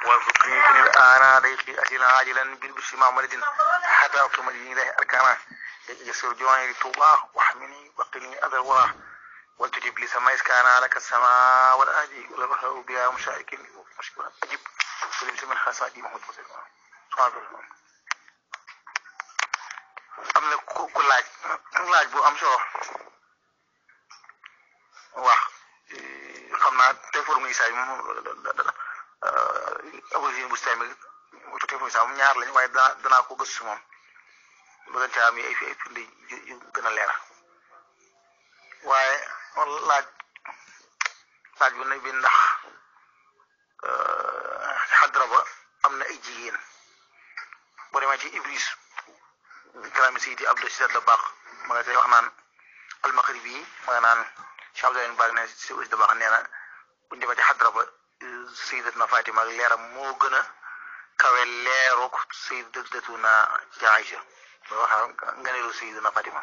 وارزقني كن الآن ضيقي أسيلا عاجلا بالبشر مع مرد حتى أقيم دين الله أركانا يسر جواني لطوبى واحمني وقني أذى الورى ولتجب لي سماء إسكانا لك السماء والأرض والبحر بها مشارك مشكورا أجب ولبس من خاصاتي محمود فصل سبحان الله am na ku ku laaj laaj bu am solo wax xam naa te for muy saay moom origine bu sami te for muy saay moom ñaar lañ waaye danaa danaa ko gëstu moom bëgg caa am ay ay firnde yu gën a leer waaye laaj laaj bu ne bi ndax xadra ba am na ay jigéen boo demee ci iblis kalaami Seydi Abdou Sidat la baax ma nga tey wax naan almaghribi yi ma nga naan Cheikh Abdoulaye Mbaye ne si aussi da baax nee na bu ñu demee ci xadra ba Sayyidatuna Fatima ak leeram moo gën a kawe leeruk Sayyidatuna Aïcha ba wax nganeelu Sayyidatuna Fatima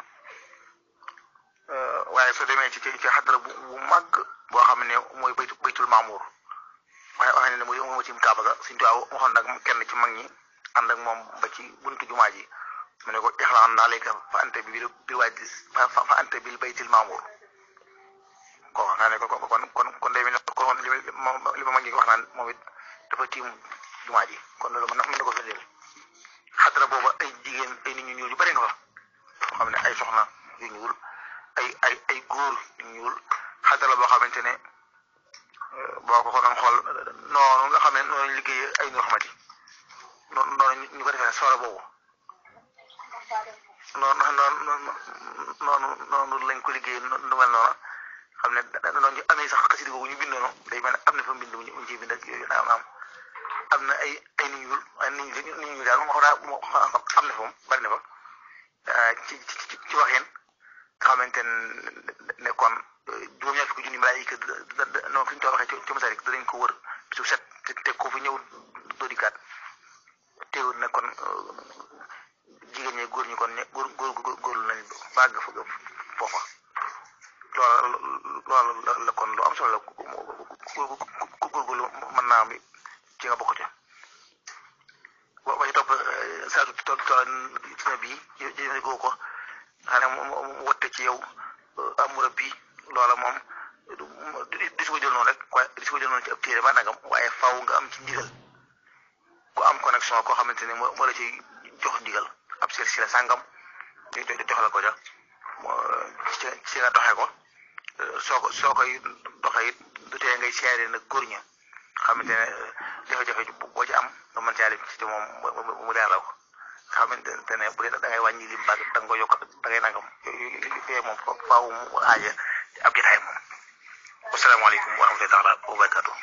waaye soo demee ci ci xadra bu bu màgg boo xam ne mooy baytu baytul maamuur waaye wax ne mooy moo tim kaaba ga suñu tuwaaw waxoon nag kenn ci mag ñi ànd ak moom ba ci buntu jumaa ji mu ne ko ixlaan naa léegi fa ante bi bi waaj fa fa ante bil baytil maamur ko naa ne ko kon kon kon day mel ne kon li li ma mag ñi wax naan moom it dafa tiim jumaa ji kon loolu mën na mën na ko firndeel xadra booba ay jigéen ay nit ñu ñuul yu bëri nga fa xam ne ay soxna yu ñuul ay ay ay góor yu ñuul xadra boo xamante ne boo ko ko doon xool noonu nga xam ne noonu liggéey ay nur xamati noonu noonu ñu ko defee soora boobu noonu noonu noonu noonu lañ ko liggéey nu mel noonu xam ne noonu ñu amee sax xasida boobu ñu bindoon day mel ne am na fa mbind mu ñu ciy bind ak yooyu naam naam am na ay ay nit ñuul ay nit ñuul nit ñuul daal moo xam moo am na fa moom bari na fa ci ci ci waxin nga xamante ne kon juróom-ñaar fukki junni malaayika non fi ñu ko waxee ci masarik danañ ko wër bisu set te ko fi ñëw doo dikkaat teewul ne kon jigéen ñi góor ñi kon ne góor góor góorlu nañ bàgg fa foofa loolu loolu la kon lu am solo la ku góorgóorlu mën naa am ci nga bokk ca ba ci topp saatu tool tool ci ne bii jëfandikoo ko xam ne mu wotte ci yow amura bi loola moom di su ko jël noonu rek waaye di su ko jël noonu ci ab téere ba nagam waaye faw nga am ci ndigal ku am connexion koo xamante ne moo la ciy jox ndigal ab sir si la sàngam jox la ko ja ci nga doxee ko soo ko soo koy doxee it du tee ngay seere nag góor ña xamante ne jafe-jafe boo ci am nga mën caa ci moom mu leer la ko xamante ne bu dee da ngay wàññi lim ba da nga ko yokk da ngay nangam yooyu moom faaw mu aaja ab jotaay moom. asalaamaaleykum wa rahmatulah wa barakatuh